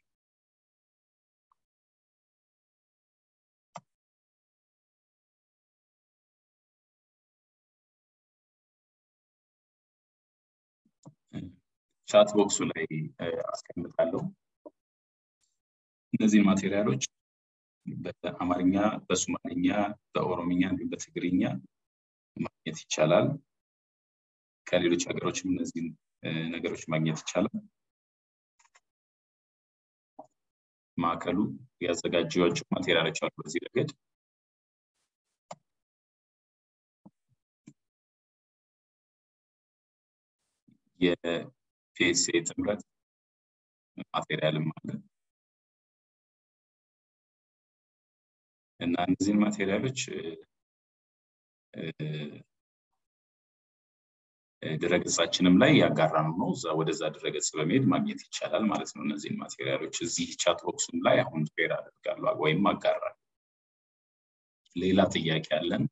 ቻት ቦክሱ ላይ አስቀምጣለሁ። እነዚህን ማቴሪያሎች በአማርኛ፣ በሶማሊኛ፣ በኦሮምኛ እንዲሁም በትግርኛ ማግኘት ይቻላል። ከሌሎች ሀገሮችም እነዚህን ነገሮች ማግኘት ይቻላል። ማዕከሉ ያዘጋጀዋቸው ማቴሪያሎች አሉ በዚህ ረገድ። የፒኤስኤ ጥምረት ማቴሪያልም አለ እና እነዚህን ማቴሪያሎች ድረገጻችንም ላይ ያጋራነው ነው። እዛ ወደዛ ድረገጽ በመሄድ ማግኘት ይቻላል ማለት ነው። እነዚህን ማቴሪያሎች እዚህ ቻት ቦክሱም ላይ አሁን ሼር አደርጋለሁ ወይም አጋራለሁ። ሌላ ጥያቄ አለን።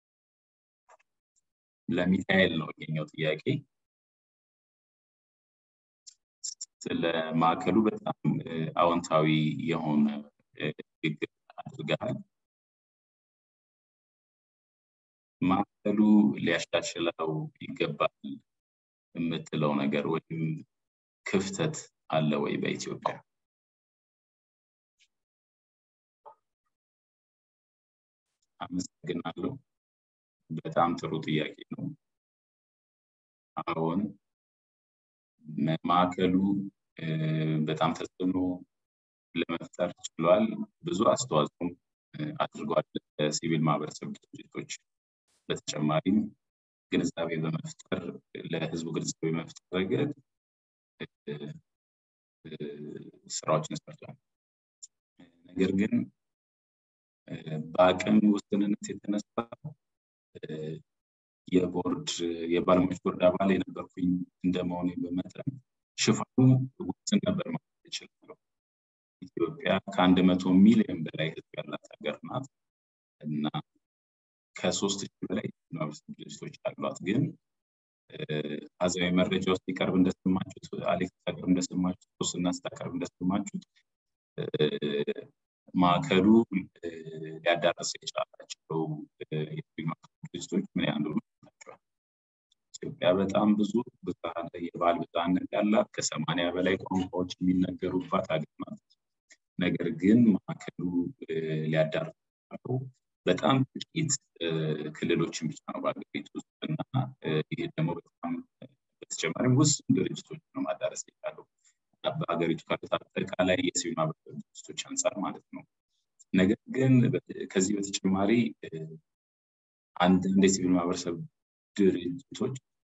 ለሚካኤል ነው ይሄኛው ጥያቄ። ስለ ማዕከሉ በጣም አዎንታዊ የሆነ ንግግር አድርገሃል። ማዕከሉ ሊያሻሽለው ይገባል የምትለው ነገር ወይም ክፍተት አለ ወይ በኢትዮጵያ? አመሰግናለሁ። በጣም ጥሩ ጥያቄ ነው። አዎን ማዕከሉ በጣም ተጽዕኖ ለመፍጠር ችሏል። ብዙ አስተዋጽኦም አድርጓል ለሲቪል ማህበረሰብ ድርጅቶች በተጨማሪም ግንዛቤ በመፍጠር ለህዝቡ ግንዛቤ በመፍጠር ረገድ ስራዎችን ሰርቷል። ነገር ግን በአቅም ውስንነት የተነሳ የቦርድ የባለሙያዎች ቦርድ አባል የነበርኩኝ እንደመሆኔ በመጠን ሽፋኑ ውስን ነበር ማለት እችላለሁ። ኢትዮጵያ ከአንድ መቶ ሚሊዮን በላይ ህዝብ ያላት ሀገር ናት እና ከሶስት ሺህ በላይ ማህበረሰብ ድርጅቶች አሏት። ግን አዛዊ መረጃ ውስጥ ሲቀርብ እንደሰማችሁት አሌክስ ሲያቀርብ እንደሰማችሁት ሶስትና ስታቀርብ እንደሰማችሁት ማዕከሉ ሊያዳረስ የቻላቸው ድርጅቶች ምን ያህል ናቸዋል? ኢትዮጵያ በጣም ብዙ የባህል ብዝሃነት ያላት ከሰማንያ በላይ ቋንቋዎች የሚነገሩባት ሀገር ናት። ነገር ግን ማዕከሉ ሊያዳርሳቸው በጣም ጥቂት ክልሎችን ብቻ ነው በሀገሪቱ ውስጥ እና ይህ ደግሞ በጣም በተጨማሪም ውስን ድርጅቶች ነው ማዳረስ የቻለው በሀገሪቱ ካሉት አጠቃላይ የሲቪል ማህበረሰብ ድርጅቶች አንጻር ማለት ነው። ነገር ግን ከዚህ በተጨማሪ አንዳንድ የሲቪል ማህበረሰብ ድርጅቶች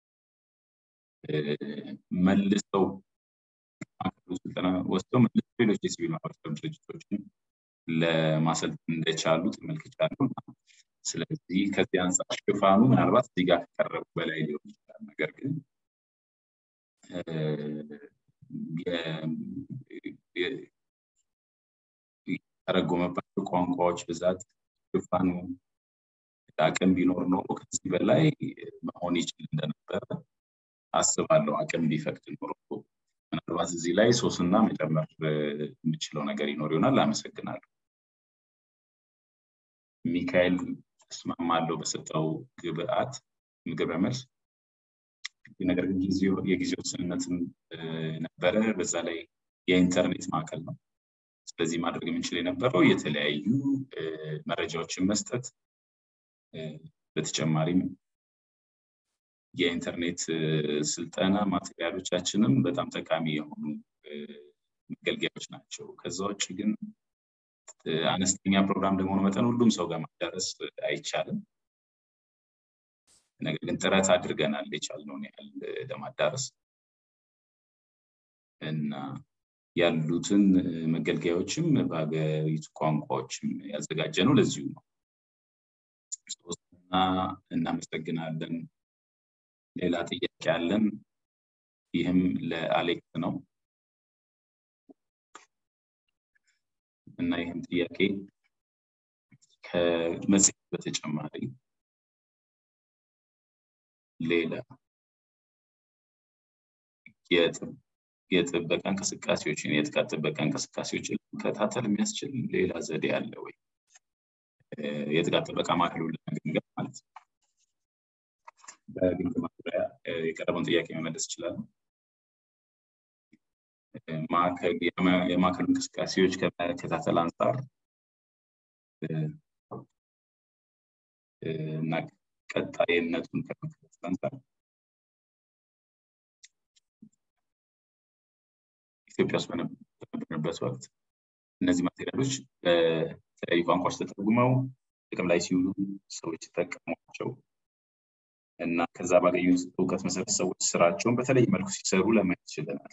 መልሰው ማዕከሉ ስልጠና ወስደው መልሰው ሌሎች የሲቪል ማህበረሰብ ድርጅቶችን ለማሰልጠን እንደቻሉ ተመልክቻለሁ። ስለዚህ ከዚህ አንጻር ሽፋኑ ምናልባት እዚህ ጋር ከቀረቡ በላይ ሊሆን ይችላል። ነገር ግን የተረጎመባቸው ቋንቋዎች ብዛት ሽፋኑ አቅም ቢኖር ኖሮ ከዚህ በላይ መሆን ይችል እንደነበረ አስባለሁ። አቅም ቢፈቅድ ኖሮ ምናልባት እዚህ ላይ ሶስና መጨመር የምችለው ነገር ይኖር ይሆናል። አመሰግናለሁ። ሚካኤል እስማማለሁ በሰጠው ግብአት ግብረ መልስ። ነገር ግን የጊዜ ውስንነትም ነበረ። በዛ ላይ የኢንተርኔት ማዕከል ነው። ስለዚህ ማድረግ የምንችል የነበረው የተለያዩ መረጃዎችን መስጠት፣ በተጨማሪም የኢንተርኔት ስልጠና ማቴሪያሎቻችንም በጣም ጠቃሚ የሆኑ መገልገያዎች ናቸው። ከዛ ውጭ ግን አነስተኛ ፕሮግራም እንደመሆኑ መጠን ሁሉም ሰው ጋር ማዳረስ አይቻልም። ነገር ግን ጥረት አድርገናል የቻልነውን ያህል ለማዳረስ እና ያሉትን መገልገያዎችም በሀገሪቱ ቋንቋዎችም ያዘጋጀ ነው ለዚሁ ነው። ሶስትና እናመሰግናለን። ሌላ ጥያቄ አለን። ይህም ለአሌክስ ነው እና ይህም ጥያቄ ከመጽሔት በተጨማሪ ሌላ የጥበቃ እንቅስቃሴዎችን የጥቃት ጥበቃ እንቅስቃሴዎችን ለመከታተል የሚያስችል ሌላ ዘዴ አለ ወይ? የጥቃት ጥበቃ ማዕከሉን ለመገምገም ማለት ነው። በግምገማ ዙሪያ የቀረበውን ጥያቄ መመለስ ይችላሉ። የማዕከሉ እንቅስቃሴዎች ከመከታተል አንጻር እና ቀጣይነቱን ከመከታተል አንጻር ኢትዮጵያ ውስጥ በነበርንበት ወቅት እነዚህ ማቴሪያሎች በተለያዩ ቋንቋዎች ተተርጉመው ጥቅም ላይ ሲውሉ ሰዎች ሲጠቀሟቸው እና ከዛ ባገኙት እውቀት መሰረት ሰዎች ስራቸውን በተለይ መልኩ ሲሰሩ ለማየት ችለናል።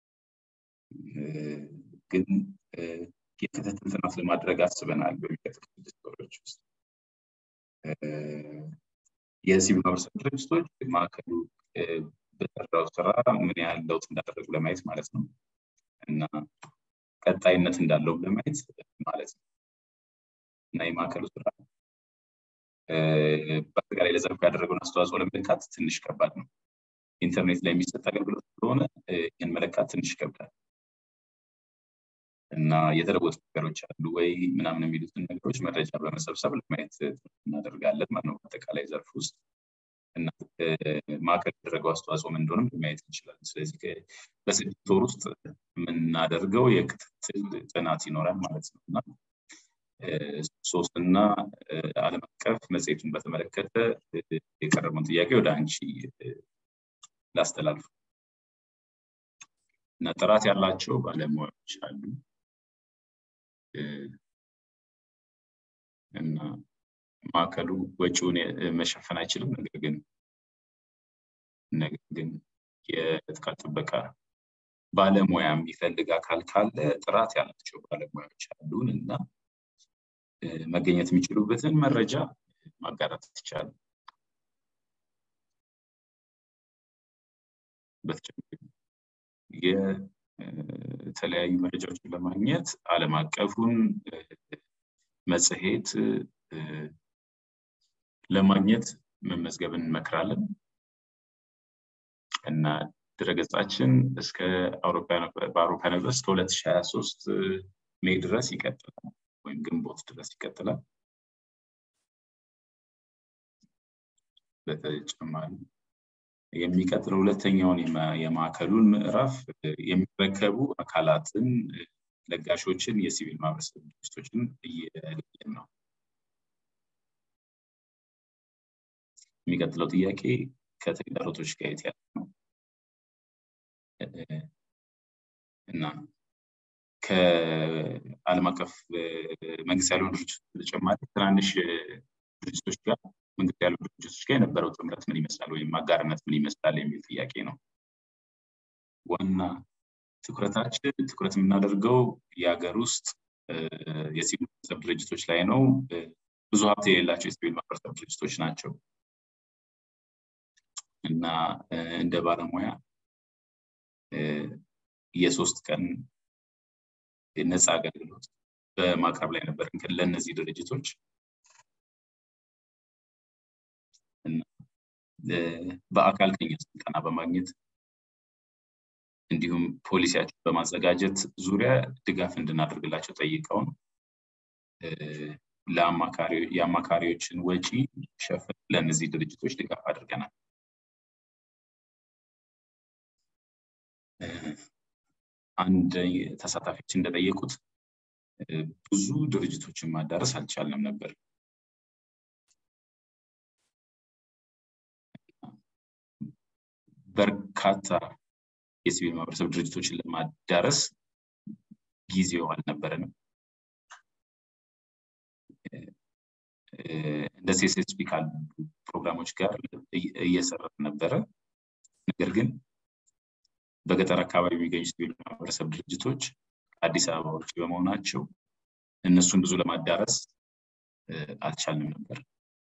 ግን የክትትል ጥናት ለማድረግ አስበናል በሚቀጥሉት ስድስት ወሮች ውስጥ የሲቪል ማህበረሰብ ድርጅቶች ማዕከሉ በሰራው ስራ ምን ያህል ለውጥ እንዳደረጉ ለማየት ማለት ነው እና ቀጣይነት እንዳለው ለማየት ማለት ነው እና የማዕከሉ ስራ በአጠቃላይ ለዘርፉ ያደረገውን አስተዋጽኦ ለመለካት ትንሽ ከባድ ነው። ኢንተርኔት ላይ የሚሰጥ አገልግሎት ስለሆነ ይህን መለካት ትንሽ ይከብዳል እና የተለወጡ ነገሮች አሉ ወይ ምናምን የሚሉትን ነገሮች መረጃ በመሰብሰብ ለማየት እናደርጋለን ማለት ነው። በአጠቃላይ ዘርፍ ውስጥ እና ማዕከል ያደረገው አስተዋጽኦ ምን እንደሆነም ለማየት እንችላለን። ስለዚህ በስድስት ወር ውስጥ የምናደርገው የክትትል ጥናት ይኖራል ማለት ነው እና ሶስትና ዓለም አቀፍ መጽሔቱን በተመለከተ የቀረበውን ጥያቄ ወደ አንቺ ላስተላልፍ እና ጥራት ያላቸው ባለሙያዎች አሉ እና ማዕከሉ ወጪውን መሸፈን አይችልም። ነገር ግን ነገር ግን የጥቃት ጥበቃ ባለሙያ የሚፈልግ አካል ካለ ጥራት ያላቸው ባለሙያዎች አሉን እና መገኘት የሚችሉበትን መረጃ ማጋራት ይቻላል። በተጨማሪ የተለያዩ መረጃዎችን ለማግኘት ዓለም አቀፉን መጽሔት ለማግኘት መመዝገብን እንመክራለን እና ድረገጻችን እስከ በአውሮፓውያን ህብረት እስከ 2023 ሜይ ድረስ ይቀጥላል ወይም ግንቦት ድረስ ይቀጥላል። በተጨማሪ የሚቀጥለው ሁለተኛውን የማዕከሉን ምዕራፍ የሚረከቡ አካላትን፣ ለጋሾችን፣ የሲቪል ማህበረሰብ ድርጅቶችን እየለየን ነው። የሚቀጥለው ጥያቄ ከተግዳሮቶች ጋር የተያዘ ነው እና ከዓለም አቀፍ መንግስት ያልሆኑ ድርጅቶች በተጨማሪ ትናንሽ ድርጅቶች ጋር መንግስት ያልሆኑ ድርጅቶች ጋር የነበረው ጥምረት ምን ይመስላል ወይም አጋርነት ምን ይመስላል የሚል ጥያቄ ነው። ዋና ትኩረታችን ትኩረት የምናደርገው የሀገር ውስጥ የሲቪል ማህበረሰብ ድርጅቶች ላይ ነው። ብዙ ሀብት የሌላቸው የሲቪል ማህበረሰብ ድርጅቶች ናቸው እና እንደ ባለሙያ የሶስት ቀን ነፃ አገልግሎት በማቅረብ ላይ ነበር ለእነዚህ ድርጅቶች በአካል ከኛ ስልጠና በማግኘት እንዲሁም ፖሊሲያቸው በማዘጋጀት ዙሪያ ድጋፍ እንድናደርግላቸው ጠይቀውን የአማካሪዎችን ወጪ ሸፍን ለእነዚህ ድርጅቶች ድጋፍ አድርገናል። አንድ ተሳታፊዎች እንደጠየቁት ብዙ ድርጅቶችን ማዳረስ አልቻልንም ነበር። በርካታ የሲቪል ማህበረሰብ ድርጅቶችን ለማዳረስ ጊዜው አልነበረንም። እንደ ሴስስፒ ካሉ ፕሮግራሞች ጋር እየሰራ ነበረ። ነገር ግን በገጠር አካባቢ የሚገኙ ሲቪል ማህበረሰብ ድርጅቶች አዲስ አበባ ውጭ በመሆናቸው እነሱን ብዙ ለማዳረስ አልቻልንም ነበር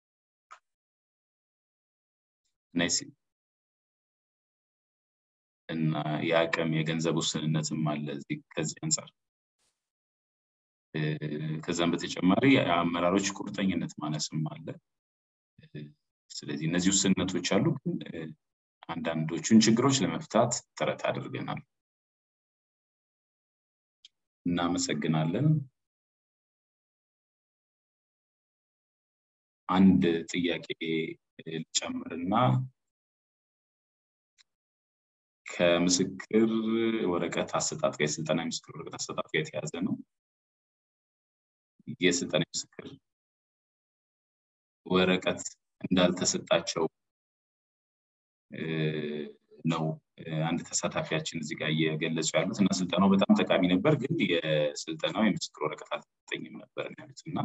እና የአቅም የገንዘብ ውስንነትም አለ ከዚህ አንጻር። ከዛም በተጨማሪ የአመራሮች ቁርጠኝነት ማነስም አለ። ስለዚህ እነዚህ ውስንነቶች አሉ። ግን አንዳንዶቹን ችግሮች ለመፍታት ጥረት አድርገናል። እናመሰግናለን። አንድ ጥያቄ ልጨምርና ከምስክር ወረቀት አሰጣጥ ጋር የስልጠና የምስክር ወረቀት አሰጣጥ ጋር የተያዘ ነው። የስልጠና የምስክር ወረቀት እንዳልተሰጣቸው ነው አንድ ተሳታፊያችን እዚህ ጋር እየገለጹ ያሉት እና ስልጠናው በጣም ጠቃሚ ነበር፣ ግን የስልጠናው የምስክር ወረቀት አልተሰጠኝም ነበር ያሉት እና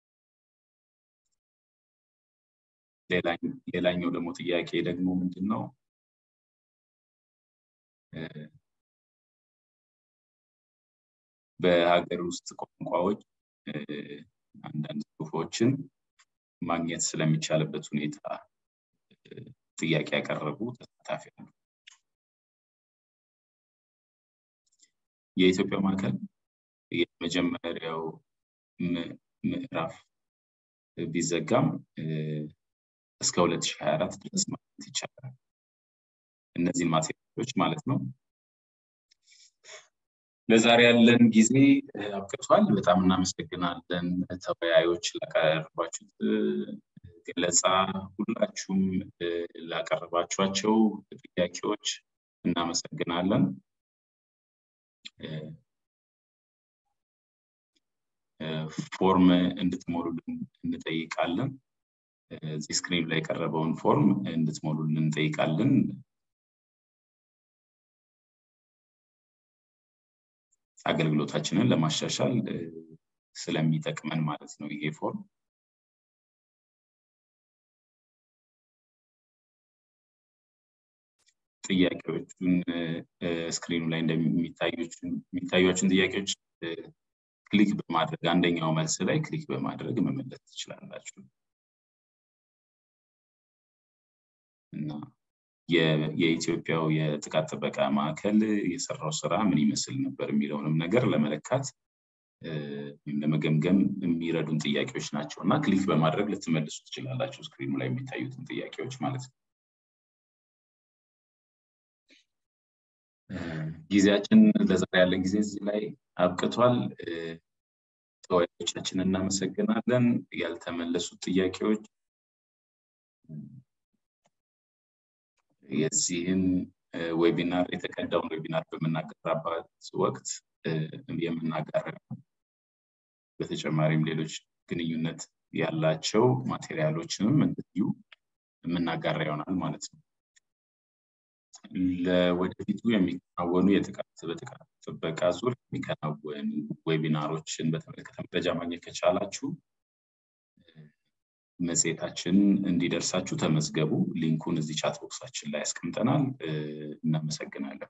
ሌላኛው ደግሞ ጥያቄ ደግሞ ምንድን ነው በሀገር ውስጥ ቋንቋዎች አንዳንድ ጽሁፎችን ማግኘት ስለሚቻልበት ሁኔታ ጥያቄ ያቀረቡ ተሳታፊ አሉ። የኢትዮጵያ ማዕከል የመጀመሪያው ምዕራፍ ቢዘጋም እስከ 2024 ድረስ ማግኘት ይቻላል። እነዚህን ማቴሪያሎች ማለት ነው። ለዛሬ ያለን ጊዜ አብቅቷል። በጣም እናመሰግናለን ተወያዮች ላቀረባችሁት ገለጻ፣ ሁላችሁም ላቀረባችኋቸው ጥያቄዎች እናመሰግናለን። ፎርም እንድትሞሉልን እንጠይቃለን። እዚህ ስክሪን ላይ የቀረበውን ፎርም እንድትሞሉልን እንጠይቃለን። አገልግሎታችንን ለማሻሻል ስለሚጠቅመን ማለት ነው ይሄ ፎርም። ጥያቄዎቹን ስክሪኑ ላይ እንደሚታዩችን ጥያቄዎች ክሊክ በማድረግ አንደኛው መልስ ላይ ክሊክ በማድረግ መመለስ ትችላላችሁ እና የኢትዮጵያው የጥቃት ጥበቃ ማዕከል የሰራው ስራ ምን ይመስል ነበር የሚለውንም ነገር ለመለካት ወይም ለመገምገም የሚረዱን ጥያቄዎች ናቸው እና ክሊክ በማድረግ ልትመልሱ ትችላላችሁ ስክሪኑ ላይ የሚታዩትን ጥያቄዎች ማለት ነው። ጊዜያችን ለዛሬ ያለን ጊዜ እዚህ ላይ አብቅቷል። ተወያዮቻችን እናመሰግናለን። ያልተመለሱት ጥያቄዎች የዚህን ዌቢናር የተቀዳውን ዌቢናር በምናጋራበት ወቅት የምናጋራ በተጨማሪም ሌሎች ግንኙነት ያላቸው ማቴሪያሎችንም እንደዚሁ የምናጋራ ይሆናል ማለት ነው። ለወደፊቱ የሚከናወኑ የጥቃት በጥቃት ጥበቃ ዙር የሚከናወኑ ዌቢናሮችን በተመለከተ መረጃ ማግኘት ከቻላችሁ መጽሔታችን እንዲደርሳችሁ ተመዝገቡ። ሊንኩን እዚህ ቻት ቦክሳችን ላይ ያስቀምጠናል። እናመሰግናለን።